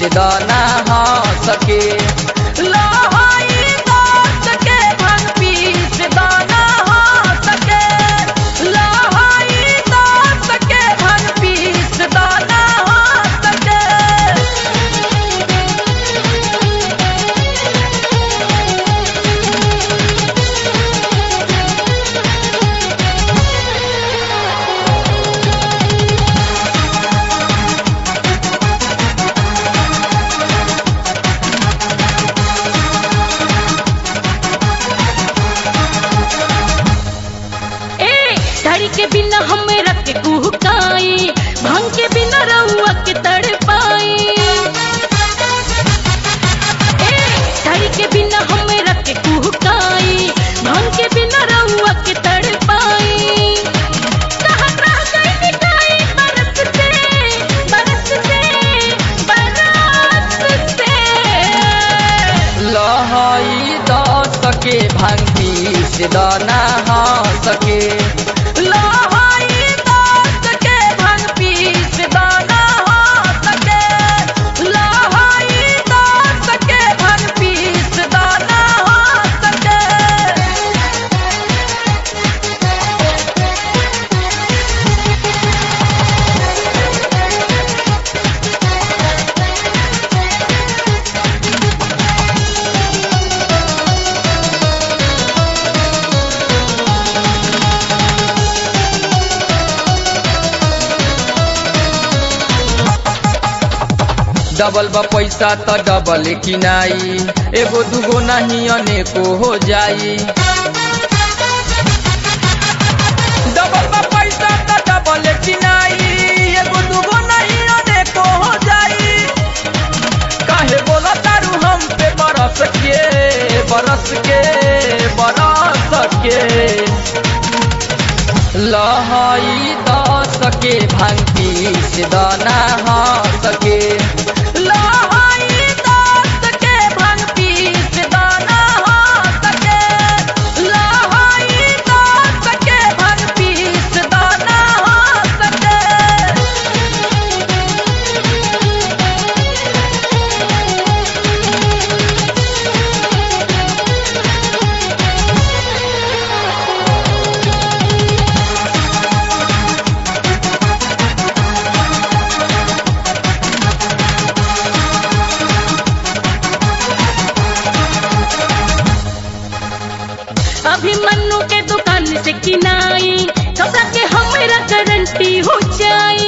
दाना हा सके लहाई दास के भांग पीस दाना हा सके लहाई दास के भांग पीस दाना हा सके ए धड़ी के बिना हम रख के कुहकाई भांग के बिना रहुआ के तड़पाई ए धड़ी के बिना हम रख के कुहकाई भांग के बिना रहुआ के तड़पाई कहाँ रह गई मिठाई बरस से बरस से बरस से लहाई दास के भांग पीस दाना हा सके लहाई दास के भांग पीस दाना हा सके लहाई दास के भांग पीस दाना हा सके डबल बा पैसा त डबल किनाई एगो दूगो नहीं अनेको हो जाई डबल बा पैसा त डबल किनाई एगो दूगो नहीं अनेको हो जाई काहे बोला तारू हम पे बरस के बरस के बरस के लहाई दास के भांग पीस दाना हा सके लहाई दास के भांग पीस दाना हा सके लहाई दास के भांग पीस दाना हा सके अभिमन्यु के दुकान से किनाई कपड़ा के हमरा गारंटी हो जाई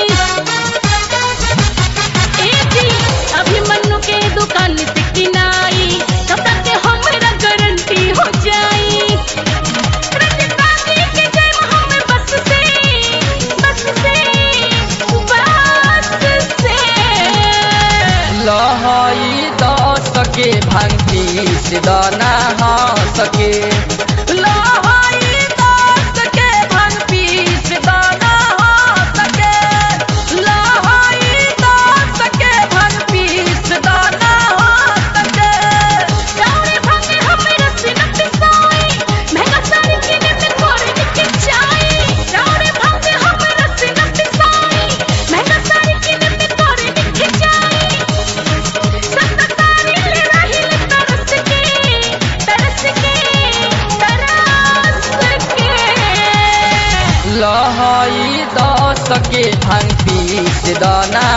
ए जी अभिमन्यु के दुकान से किनाई कपड़ा के हमरा गारंटी हो जाई रजतानी के जय हम बस से बस से बस से लहाई दास के भांग पीस दाना हा सके लहाई दास के भांग पीस दाना हा सके लहाई दास के भांग पीस दाना हा सके जाने भागे हमरा से न पिसाई महंगा साड़ी किने में तोरे के चाई जाने भागे हमरा से न पिसाई महंगा साड़ी किने में तोरे के चाई सस्ता साड़ी ले रही तरस के तरस के तरस के लहाई दास के भांग पीस दाना